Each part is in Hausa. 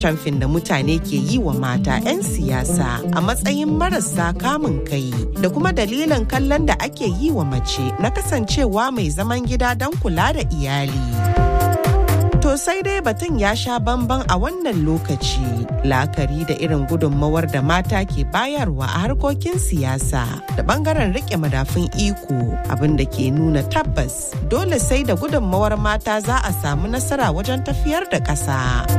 Camfin da mutane ke yi wa mata 'yan siyasa a matsayin marasa kamun kai da kuma dalilin kallon da ake yi wa mace na kasancewa mai zaman gida don kula da iyali. To sai dai batun ya sha bamban a wannan lokaci la'akari da irin gudunmawar da mata ke bayarwa a harkokin siyasa da bangaren rike madafun iko abin da ke nuna tabbas dole sai da gudunmawar mata za a samu nasara wajen tafiyar da ƙasa.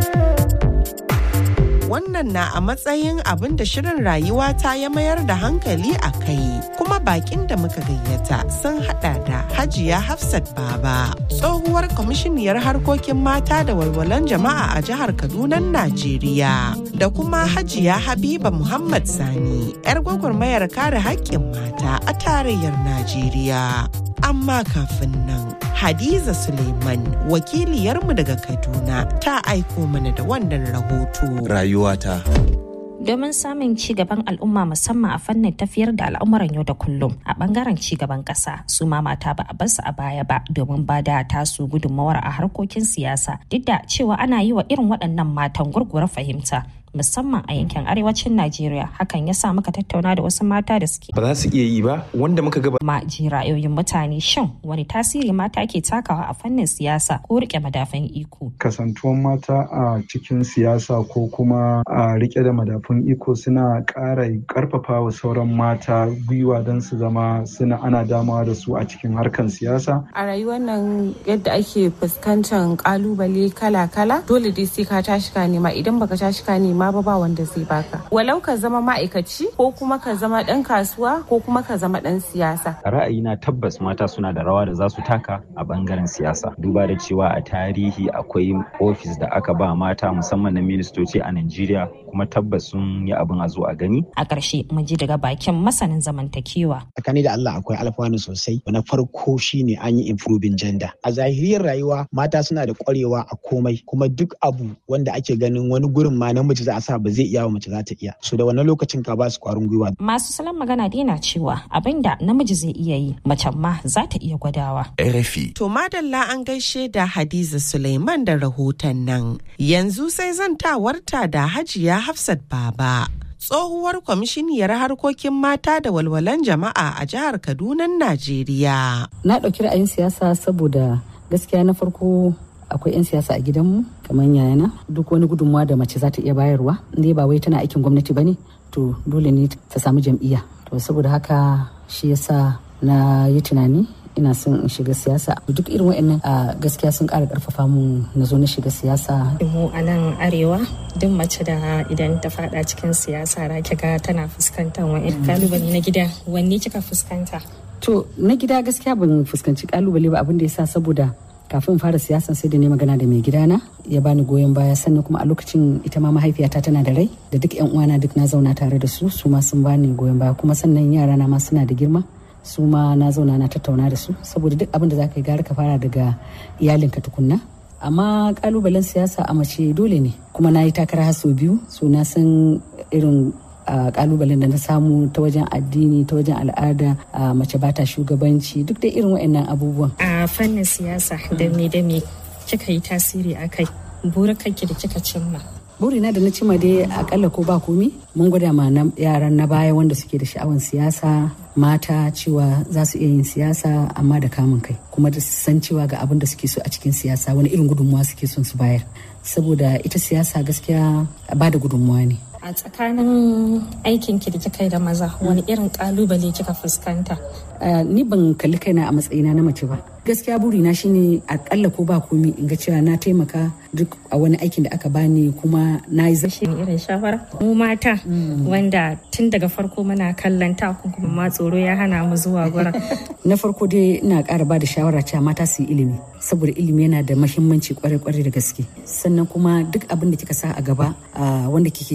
wannan na a matsayin abin da shirin rayuwa ta ya mayar da hankali a kai kuma bakin da muka gayyata sun hada da hajiya hafsat baba tsohuwar kwamishiniyar harkokin mata da walwalan jama'a a jihar kaduna najeriya da kuma hajiya habiba muhammad sani yar gwagwarmayar kare haƙƙin mata a tarayyar najeriya amma kafin nan Hadiza Suleiman wakiliyarmu daga Kaduna ta aiko mana da wannan rahoto. Rayuwata. domin samun ci gaban al'umma musamman a fannin tafiyar da al'amuran yau da kullum a bangaren ci gaban kasa su ma mata ba a basu a baya ba domin ba da tasu gudunmawar a harkokin siyasa duk da cewa ana yi wa irin waɗannan matan gurguwar fahimta musamman a yankin arewacin Najeriya hakan ya sa muka tattauna da wasu mata da suke ba za su iya yi ba wanda muka gaba ma ji ra'ayoyin mutane shin wani tasiri mata ke takawa a fannin siyasa ko rike madafan iko kasantuwan mata a cikin siyasa ko kuma a rike da madafun iko suna ƙara ƙarfafa wa sauran mata gwiwa don su zama suna ana damawa da su a cikin harkan siyasa a rayuwar nan yadda ake fuskantar kalubale kala-kala dole dai sai ka tashi ka nema idan baka tashi ka nema ma ba ba wanda zai baka walau ka zama ma'aikaci ko kuma ka zama dan kasuwa ko kuma ka zama dan siyasa ra'ayina tabbas mata suna da rawa da za su taka a bangaren siyasa duba da cewa a tarihi akwai ofis da aka ba mata musamman na ministoci a Najeriya kuma tabbas sun yi abin a zo a gani a ƙarshe mun ji daga bakin masanin zamantakewa tsakani da Allah akwai alfanu sosai na farko shine an yi improving gender a zahiriyar rayuwa mata suna da ƙwarewa a komai kuma duk abu wanda ake ganin wani gurin ma namiji za a sa ba zai iya wa mace za ta iya so da wannan lokacin ka ba su kwarin gwiwa masu salon magana dai na cewa abin da namiji zai iya yi macen ma za ta iya gwadawa RFI. To madalla an gaishe da Hadiza Suleiman da rahoton nan. Yanzu sai zantawarta da Hajiya Hafsat Baba. Tsohuwar kwamishiniyar harkokin mata da walwalan jama'a a jihar Kaduna, Najeriya. Na ɗauki ra'ayin siyasa saboda gaskiya na farko akwai 'yan siyasa a gidanmu kamar yayana duk wani gudunmawa da mace za ta iya bayarwa inda ba wai tana aikin gwamnati ba ne to dole ne ta samu jam'iyya to saboda haka shi yasa na yi tunani ina son in shiga siyasa duk irin wa'annan a gaskiya sun ƙara ƙarfafa mu na zo na shiga siyasa mu a nan arewa duk mace da idan ta fada cikin siyasa ra ga tana fuskantar wa'in kalubale na gida wanne kika fuskanta to na gida gaskiya ban fuskanci kalubale ba abin da yasa saboda kafin fara siyasan sai da ne magana da mai gidana ya bani goyon baya sannan kuma a lokacin ita ma mahaifiyata tana da rai da duk yan uwana duk na zauna tare da su su ma sun bani goyon baya kuma sannan yara na ma suna da girma su ma na zauna na tattauna da su saboda duk abin da za ka yi gara ka fara daga iyalinka tukunna amma kalubalen siyasa a mace dole ne kuma na yi takara har sau biyu so na san irin a kalubalen da na samu ta wajen addini ta wajen al'ada a mace ba ta shugabanci duk da irin waɗannan abubuwan a fannin siyasa da me da me kika yi tasiri a kai burukanki da kika cimma burina da na cima dai akalla ko ba komi mun gwada ma yaran na baya wanda suke da sha'awan siyasa mata cewa za su iya yin siyasa amma da kamun kai kuma da san cewa ga abin da suke so a cikin siyasa wani irin gudunmuwa suke son su bayar saboda ita siyasa gaskiya ba da gudunmuwa ne a tsakanin aikin ki da kika yi da maza wani irin kalubale kika fuskanta ni ban kalli kaina a matsayina na mace ba gaskiya burina shine akalla ko ba komi in ga cewa na taimaka duk a wani aikin da aka bani kuma na yi zashi irin shawara mu mata wanda tun daga farko muna kallon takun kuma ma tsoro ya hana mu zuwa gurin na farko dai ina ƙara ba da shawara cewa mata su yi ilimi saboda ilimi yana da mahimmanci kwarai-kwarai da gaske sannan kuma duk abin da kika sa a gaba wanda kike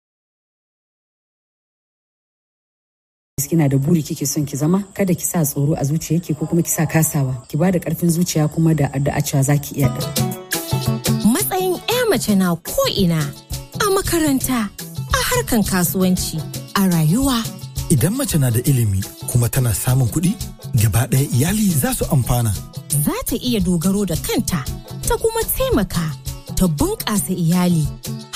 kina da buri kike son ki zama kada ki sa tsoro a zuciyarki ko kuma ki sa kasawa ki ba da karfin zuciya kuma da addu'a cewa zaki iya da matsayin 'ya mace na ko ina a makaranta a harkan kasuwanci a rayuwa idan mace na da ilimi kuma tana samun kuɗi gaba ɗaya iyali za su amfana za ta iya dogaro da kanta ta kuma taimaka ta bunƙasa iyali